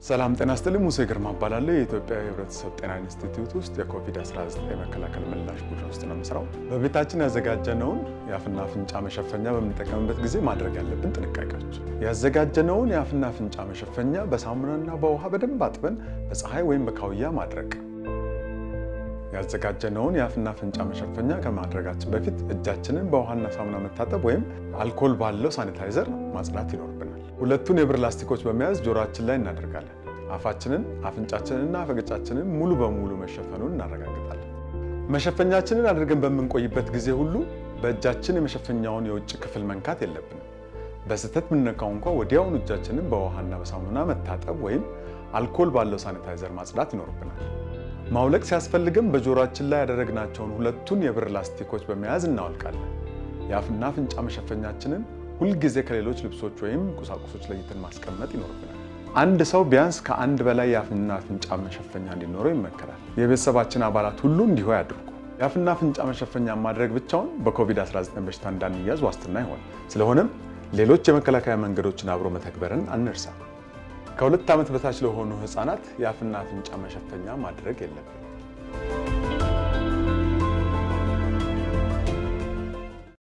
ሰላም ጤና ይስጥልኝ። ሙሴ ግርማ እባላለሁ። የኢትዮጵያ የሕብረተሰብ ጤና ኢንስቲትዩት ውስጥ የኮቪድ-19 መከላከል ምላሽ ቡድን ውስጥ ነው የምሰራው። በቤታችን ያዘጋጀነውን የአፍና አፍንጫ መሸፈኛ በምንጠቀምበት ጊዜ ማድረግ ያለብን ጥንቃቄዎች፣ ያዘጋጀነውን የአፍና አፍንጫ መሸፈኛ በሳሙናና በውሃ በደንብ አጥበን በፀሐይ ወይም በካውያ ማድረቅ። ያዘጋጀነውን የአፍና አፍንጫ መሸፈኛ ከማድረጋችን በፊት እጃችንን በውሃና ሳሙና መታጠብ ወይም አልኮል ባለው ሳኒታይዘር ማጽዳት ይኖርብናል። ሁለቱን የብር ላስቲኮች በመያዝ ጆሮአችን ላይ እናደርጋለን። አፋችንን፣ አፍንጫችንንና አፈገጫችንን ሙሉ በሙሉ መሸፈኑን እናረጋግጣለን። መሸፈኛችንን አድርገን በምንቆይበት ጊዜ ሁሉ በእጃችን የመሸፈኛውን የውጭ ክፍል መንካት የለብንም። በስህተት ብንነካው እንኳ ወዲያውኑ እጃችንን በውሃና በሳሙና መታጠብ ወይም አልኮል ባለው ሳኒታይዘር ማጽዳት ይኖርብናል። ማውለቅ ሲያስፈልግም በጆሮአችን ላይ ያደረግናቸውን ሁለቱን የብር ላስቲኮች በመያዝ እናወልቃለን። የአፍና አፍንጫ መሸፈኛችንን ሁልጊዜ ከሌሎች ልብሶች ወይም ቁሳቁሶች ለይተን ማስቀመጥ ይኖርብናል። አንድ ሰው ቢያንስ ከአንድ በላይ የአፍና አፍንጫ መሸፈኛ እንዲኖረው ይመከራል። የቤተሰባችን አባላት ሁሉ እንዲሁ ያድርጉ። የአፍና አፍንጫ መሸፈኛ ማድረግ ብቻውን በኮቪድ-19 በሽታ እንዳንያዝ ዋስትና ይሆን። ስለሆነም ሌሎች የመከላከያ መንገዶችን አብሮ መተግበርን አንርሳ። ከሁለት ዓመት በታች ለሆኑ ሕፃናት የአፍና አፍንጫ መሸፈኛ ማድረግ የለብንም።